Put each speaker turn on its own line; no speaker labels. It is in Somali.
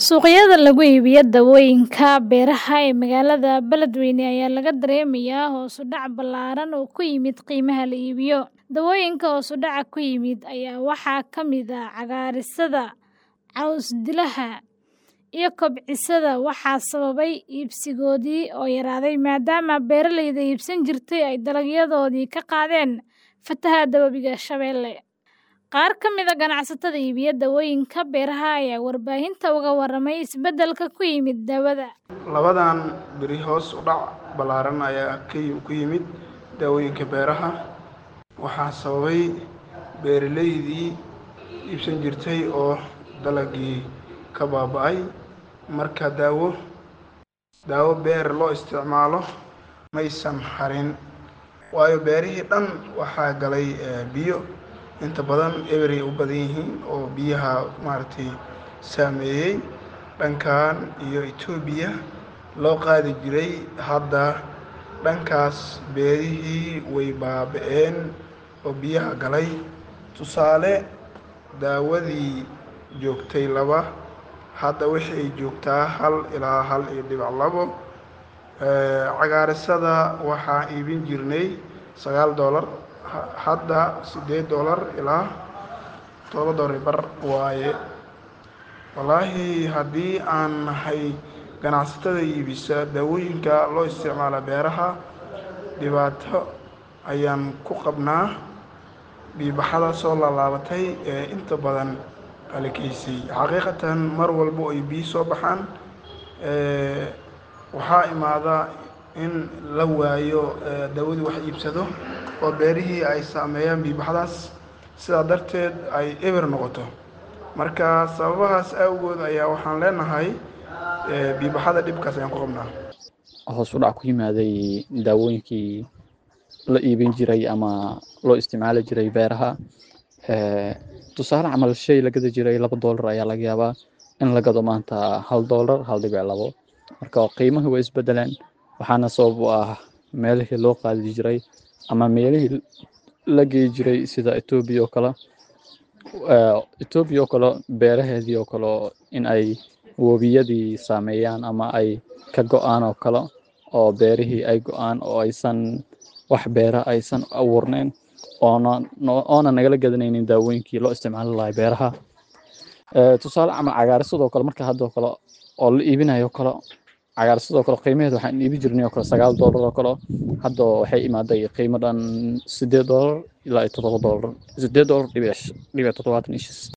Suuqyada lagu iibiyo dawooyinka beeraha ee magaalada Beledweyne ayaa laga dareemayaa hoos u dhac ballaaran oo ku yimid qiimaha la iibiyo. Dawooyinka hoos u dhaca ku yimid ayaa waxaa ka mid ah cagaarsada, caws-dilaha, iyo kobcisada, waxaana sababay iibsigoodii oo yaraaday maadaama beeraleyda iibsan jirtay ay dalagyadoodii ka qaadeen fatahaadda Webiga Shabeelle. Qaar ka mid ah ganacsatada iibiya dawooyinka beeraha ayaa warbaahinta uga warramay isbeddelka ku yimid daawada.
Labadan beri hoos u dhac ballaaran ayaa ku yimid daawooyinka beeraha waxaana sababay beeraleydii iibsan jirtay oo dalaggii ka baaba'ay. Marka daawo daawo beer loo isticmaalo maysan harin waayo beerihii dhan waxaa galay biyo inta badan eberay u badan yihiin oo biyaha maaragtay saameeyey dhankan iyo Itoobiya loo qaadi jiray hadda dhankaas beerihii way baaba'een oo biyaha galay tusaale daawadii joogtay laba hadda waxay joogtaa hal ilaa hal iyo dhibic labo cagaarsada waxaan iibin jirnay sagaal doolar hadda siddeed doolar ilaa todoba doolar bar waaye wallaahi haddii aan nahay ganacsatada iibisa daawooyinka loo isticmaala beeraha dhibaato ayaan ku qabnaa biibaxada soo laalaabatay ee inta badan halakaysay xaqiiqatan mar walba ay biyo soo baxaan waxaa imaada in la waayo daawadii wax iibsado oo beerihii ay saameeyaan biibaxadaas sidaa darteed ay eber noqoto marka sababahaas awgood ayaa waxaan leenahay biibaxada dhibkaas ayaan ku qabnaa
hoos u dhac ku yimaaday daawooyinkii la iibin jiray ama loo isticmaali jiray beeraha tusaale camal shay la gadi jiray laba doolar ayaa laga yaabaa in la gado maanta hal doolar hal dhibic labo marka qiimahii way isbedeleen waxaana sabab u ah meelihii loo qaadi jiray ama meelihii la geyi jiray sida etoobiya oo kale etoobiya oo kale beeraheedii oo kale in ay webiyadii saameeyaan ama ay ka go-aan oo kale oo beerihii ay go-aan oo aysan wax beera aysan abuurneyn oona oona nagala gadanaynin daawooyinkii loo isticmaali lahay beeraha tusaale camal cagaarsadoo kale marka haddoo kale oo la iibinayo kale cagaarsadoo kale qiimaheed waxaan iibi jirnay oo kale sagaal doolar oo kale hadda waxay imaaday qiimo dhan siddeed doolar ilaa iyo toddoba doolar siddeed doolar dhibic dhibic toddobaatan iyo